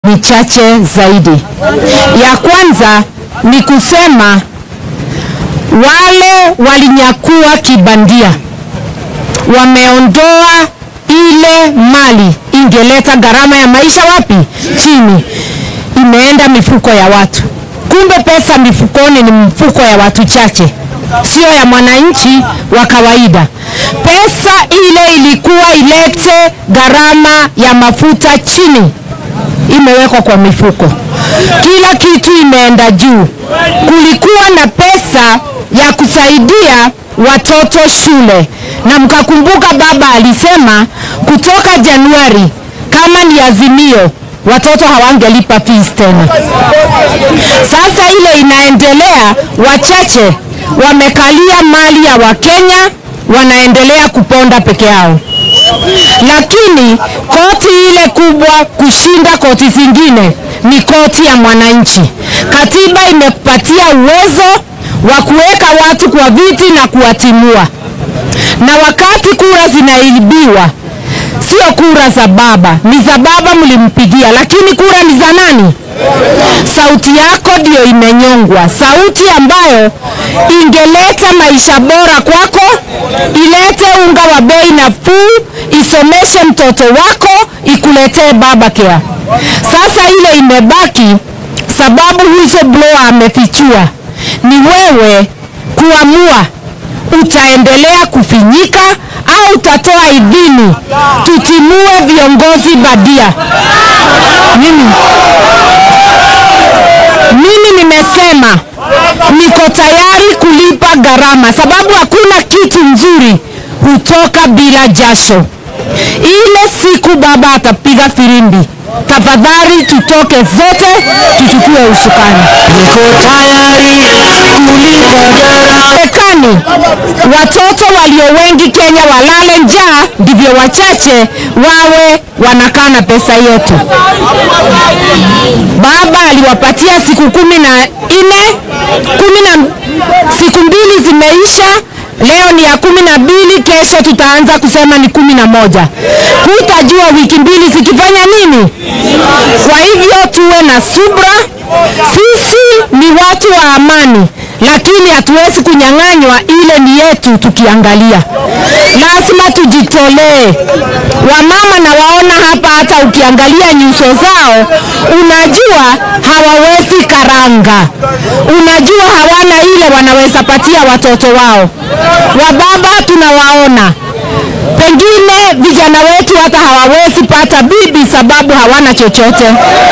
ni chache zaidi. Ya kwanza ni kusema wale walinyakua kibandia wameondoa ile mali ingeleta gharama ya maisha wapi? Chini, imeenda mifuko ya watu. Kumbe pesa mifukoni ni mfuko ya watu chache, sio ya mwananchi wa kawaida. Pesa ile ilikuwa ilete gharama ya mafuta chini, imewekwa kwa mifuko. Kila kitu imeenda juu. Kulikuwa na pesa ya kusaidia watoto shule, na mkakumbuka baba alisema kutoka Januari kama ni azimio watoto hawangelipa fees tena. Sasa ile inaendelea, wachache wamekalia mali ya Wakenya, wanaendelea kuponda peke yao, lakini koti ile kubwa kushinda koti zingine ni koti ya mwananchi. Katiba imekupatia uwezo wa kuweka watu kwa viti na kuwatimua, na wakati kura zinaibiwa sio kura za baba, ni za baba mlimpigia, lakini kura ni za nani? Sauti yako ndio imenyongwa, sauti ambayo ingeleta maisha bora kwako, ilete unga wa bei nafuu, isomeshe mtoto wako, ikuletee baba care. Sasa ile imebaki, sababu whistleblower amefichua, ni wewe kuamua utaendelea kufinyika au utatoa idhini tutimue viongozi badia. Mimi, mimi nimesema niko tayari kulipa gharama, sababu hakuna kitu nzuri hutoka bila jasho. Ile siku baba atapiga firimbi, tafadhali tutoke zote tuchukue usukani. Niko tayari kulipa gharama. Marekani watoto walio wengi Kenya walale njaa, ndivyo wachache wawe wanakaa na pesa yetu. Baba aliwapatia siku kumi na nne, kumi na siku mbili zimeisha. Leo ni ya kumi na mbili, kesho tutaanza kusema ni kumi na moja. Hutajua wiki mbili zikifanya nini. Kwa hivyo tuwe na subra. Sisi ni watu wa amani, lakini hatuwezi kunyang'anywa ile ni yetu. Tukiangalia lazima tujitolee. Wamama na waona hapa, hata ukiangalia nyuso zao unajua hawawezi karanga, unajua hawana ile wanaweza patia watoto wao. Wababa tunawaona pengine vijana wetu hata hawawezi pata bibi sababu hawana chochote.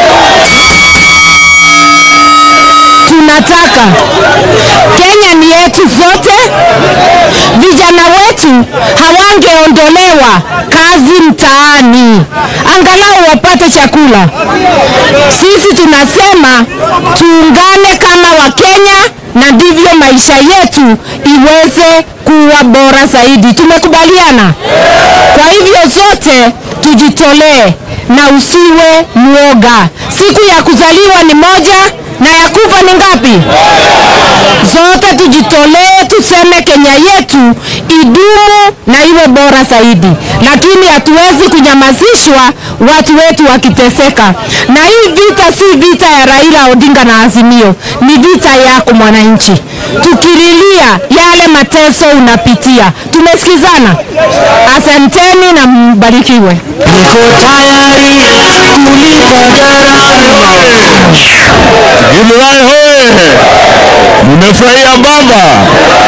Tunataka Kenya ni yetu zote. Vijana wetu hawangeondolewa kazi mtaani, angalau wapate chakula. Sisi tunasema tuungane kama Wakenya, na ndivyo maisha yetu iweze kuwa bora zaidi. Tumekubaliana? Kwa hivyo zote tujitolee na usiwe mwoga. Siku ya kuzaliwa ni moja na ya kufa ni ngapi? Zote tujitolee, tuseme Kenya yetu idumu na iwe bora zaidi, lakini hatuwezi kunyamazishwa watu wetu wakiteseka. Na hii vita si vita ya Raila Odinga na Azimio, ni vita yako mwananchi, tukililia yale mateso unapitia. Tumesikizana? Asanteni na mbarikiwe. Niko tayari kulipa gharama. Githurai hoye! Mmefurahia baba?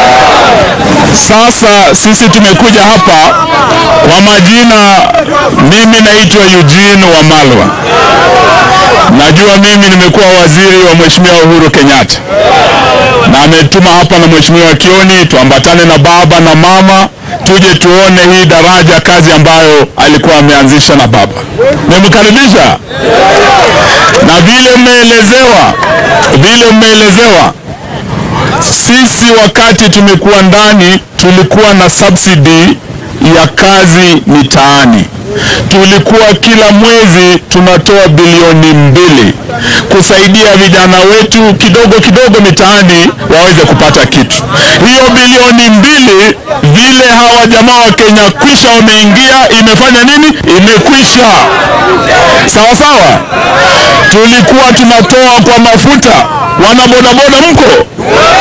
Sasa sisi tumekuja hapa kwa majina, mimi naitwa Eugene Wamalwa. Najua mimi nimekuwa waziri wa Mheshimiwa Uhuru Kenyatta, na ametuma hapa na Mheshimiwa Kioni tuambatane na baba na mama tuje tuone hii daraja, kazi ambayo alikuwa ameanzisha na baba. Nimemkaribisha na vile mmeelezewa, vile mmeelezewa, sisi wakati tumekuwa ndani tulikuwa na subsidy ya kazi mitaani tulikuwa kila mwezi tunatoa bilioni mbili kusaidia vijana wetu kidogo kidogo mitaani waweze kupata kitu. Hiyo bilioni mbili vile hawa jamaa wa Kenya kwisha wameingia, imefanya nini? Imekwisha. Sawa sawa, tulikuwa tunatoa kwa mafuta. Wana bodaboda mko?